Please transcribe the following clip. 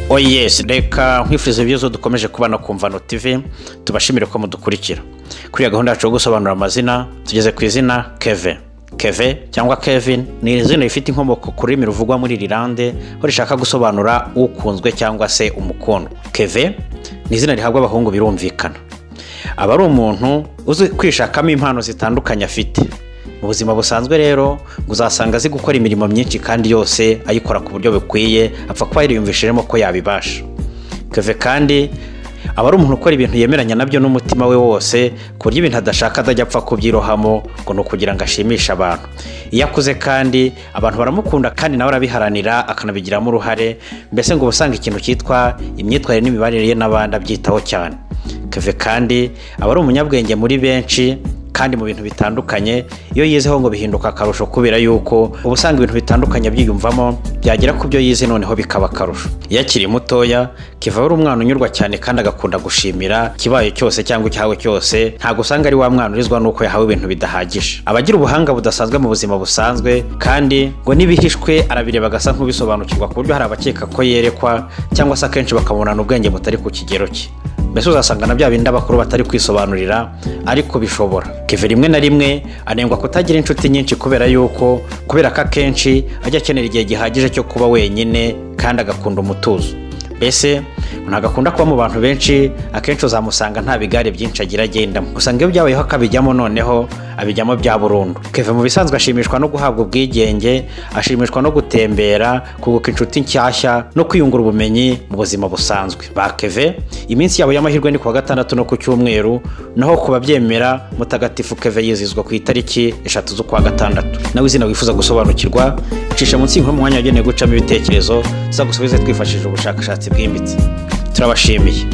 oyesi reka nkwifuriza ibibazo dukomeje kubana ku mvano tv tubashimire ko mudukurikira kuri iyo gahunda yacu yo gusobanura amazina tugeze ku izina keve keve cyangwa kevin ni izina rifite inkomoko ku rurimi ruvugwa muri rirande aho rishaka gusobanura ukunzwe cyangwa se umukondo keve ni izina rihabwa abahungu birumvikana aba ari umuntu uzi kwishakamo impano zitandukanye afite mu buzima busanzwe rero uzasanga azi gukora imirimo myinshi kandi yose ayikora ku buryo bukwiye apfa kuba yariyumvishijemo ko yabibasha keve kandi aba ari umuntu ukora ibintu yemeranya nabyo n'umutima we wose ku buryo ibintu adashaka adajya apfa kubyirohamo ngo ni ukugira ngo ashimishe abantu iyo akuze kandi abantu baramukunda kandi nawe arabiharanira akanabigiramo uruhare mbese ngo uba usanga ikintu cyitwa imyitwarire n'imibanire ye n'abandi abyitaho cyane keve kandi aba ari umunyabwenge muri benshi kandi mu bintu bitandukanye iyo yizeho ngo bihinduka akarusho kubera yuko uba usanga ibintu bitandukanye byiyumvamo byagera ku byo yize noneho bikaba akarusho iyo akiri mutoya kiva ari umwana unyurwa cyane kandi agakunda gushimira ikibaye cyose cyangwa icyahawe cyose ntabwo usanga ari wa mwana urizwa n'uko yahawe ibintu bidahagije aba agira ubuhanga budasanzwe mu buzima busanzwe kandi ngo n'ibihishwe arabireba agasa nk'ubisobanukirwa ku buryo hari abakeka ko yerekwa cyangwa se akenshi bakamubonana ubwenge butari ku kigero cye mbese uzasanga na bya bindi abakuru batari kwisobanurira ariko bishobora keve rimwe na rimwe anengwa kutagira inshuti nyinshi kubera yuko kubera ko akenshi ajya akenera igihe gihagije cyo kuba wenyine kandi agakunda umutuzo mbese ntabwo akunda kuba mu bantu benshi akenshi uzamusanga nta bigare byinshi agira agendamo usanga iyo byabayeho akabijyamo noneho abijyamo bya burundu keve mu bisanzwe ashimishwa no guhabwa ubwigenge ashimishwa no gutembera kunguka inshuti nshyashya no kwiyungura ubumenyi mu buzima busanzwe ba keve iminsi yabo y'amahirwe ni kuwa gatandatu no ku cyumweru naho ku babyemera mutagatifu keve yizihizwa ku itariki eshatu z'ukwa gatandatu nawe izina wifuza gusobanukirwa icisha munsi y'umwanya wagenewe gucamo ibitekerezo tuzagusubize twifashishije ubushakashatsi bwimbitse turabashimiye